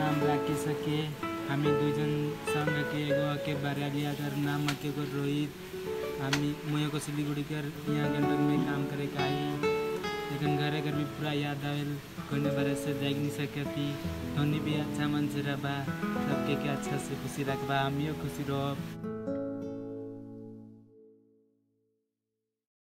नाम राकेश के हामी दुईजन सँग के एगो के बरालिया कर नाम के एगो रोहित हामी मुझे को सिलीगुड़ी कर यहाँ गंडक में काम करे का आई लेकिन घरे घर भी पूरा याद आवेल कोने बारे से देख नहीं सकती धोनी भी अच्छा मन से रहा सबके के अच्छा से खुशी रखबा हमियो खुशी रहो